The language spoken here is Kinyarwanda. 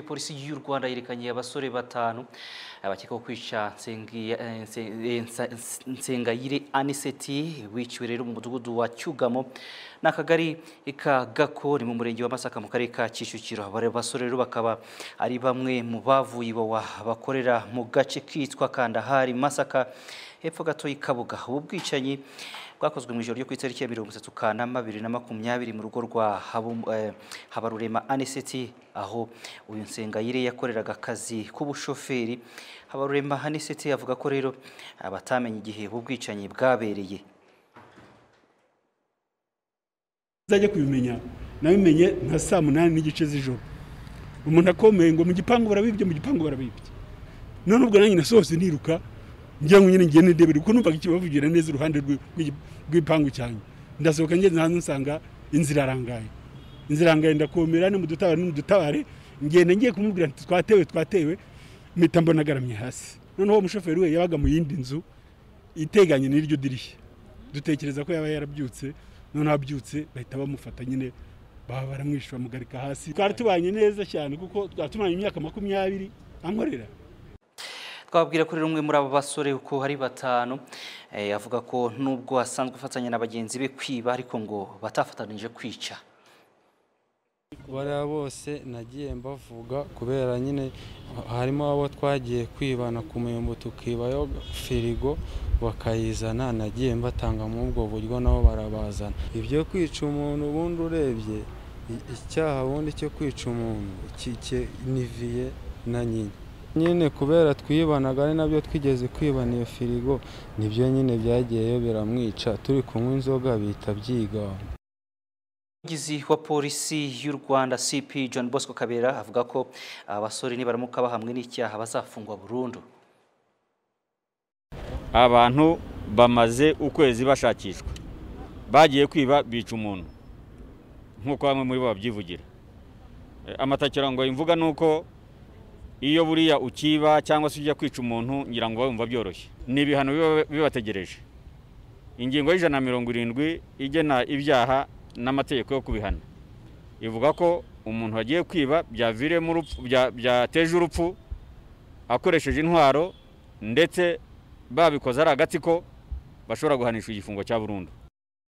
polisi y'u rwanda yerekanye abasore batanu abakekwaho kwica Nsengi- eh, Nse- eh, Nsa- nsengayire aniseti wiciwe rero mu mudugudu wa cyugamo n'akagari ka gako ni mu murenge wa masaka mu karere ka kicukiro Aba basore rero bakaba ari bamwe mu bavuye iwawa bakorera mu gace kitwa kandahari masaka hepfo gato y'ikabuga ubu bwicanyi bwakozwe mu ijoro ryo ku itariki ya mirongo itatu kanama bibiri na makumyabiri mu rugo rwa Habu- eh, habarurema aniseti aho uyu nsengayire yakoreraga akazi k'ubushoferi habarurema aniseti avuga ko rero abatamenye igihe ubu bwicanyi bwabereye nzajya kubimenya nabimenye nka saa munani n'igice z'ijoro umuntu akomeye ngo mu gipangu barabibye mu gipangu barabibye none ubwo nanjye nasohotse niruka ngira ngo nyine ngiye nidebere kuko numvaga ikibavugira neza iruhande rw'i- rw'i- rw'igipangu cyanjye ndasohoka ngeze hanze nsanga inzira irangaye inzira irangaye ndakomera ni mudutabare ni mudutabare ngenda ngiye kumubwira nti twatewe twatewe mpita mbona agaramye hasi noneho uwo mushoferi we yabaga mu yindi nzu iteganye n'iryo dirishya dutekereza ko yaba yarabyutse noneho abyutse bahita bamufata nyine baba baramwishe bamugarika hasi twari tubanye neza cyane kuko twari tumanye imyaka makumyabiri ankorera twababwira ko rero umwe muri abo basore uko hari batanu eh, avuga ko nubwo asanzwe afatanya na bagenzi be kwiba ariko ngo batafatanije kwica bariya bose nagiye mbavuga kubera nyine harimo abo twagiye kwibana ku muyumbu tukibayo firigo bakayizana nagiye mbatanga muri ubwo buryo nabo barabazana ibyo kwica umuntu ubundi urebye i- icyaha ubundi cyo kwica umuntu ki- ki- ni viye na nyina nyine kubera twibanaga ari nabyo twigeze kwibana iyo firigo nibyo nyine byagiyeyo biramwica turi kunywa inzoga bihita byigana umuvugizi wa polisi y'u rwanda cp john bosco kabera avuga ko abasore nibaramuka bahamwe n'icyaha bazafungwa burundu abantu bamaze ukwezi bashakishwa bagiye kwiba bica umuntu nk'uko bamwe muri bo babyivugira E, amatakira ngo imvuga ni uko iyo buriya ukiba cyangwa se ujya kwica umuntu ngira ngo wumva byoroshye ni ibihano biba bibategereje ingingo y'ijana na mirongo irindwi igena ibyaha n'amategeko yo kubihana ivuga ko umuntu wagiye kwiba byaviremo urupfu bya- byateje urupfu akoresheje intwaro ndetse babikoze ari agatsiko bashobora guhanishwa igifungo cya burundu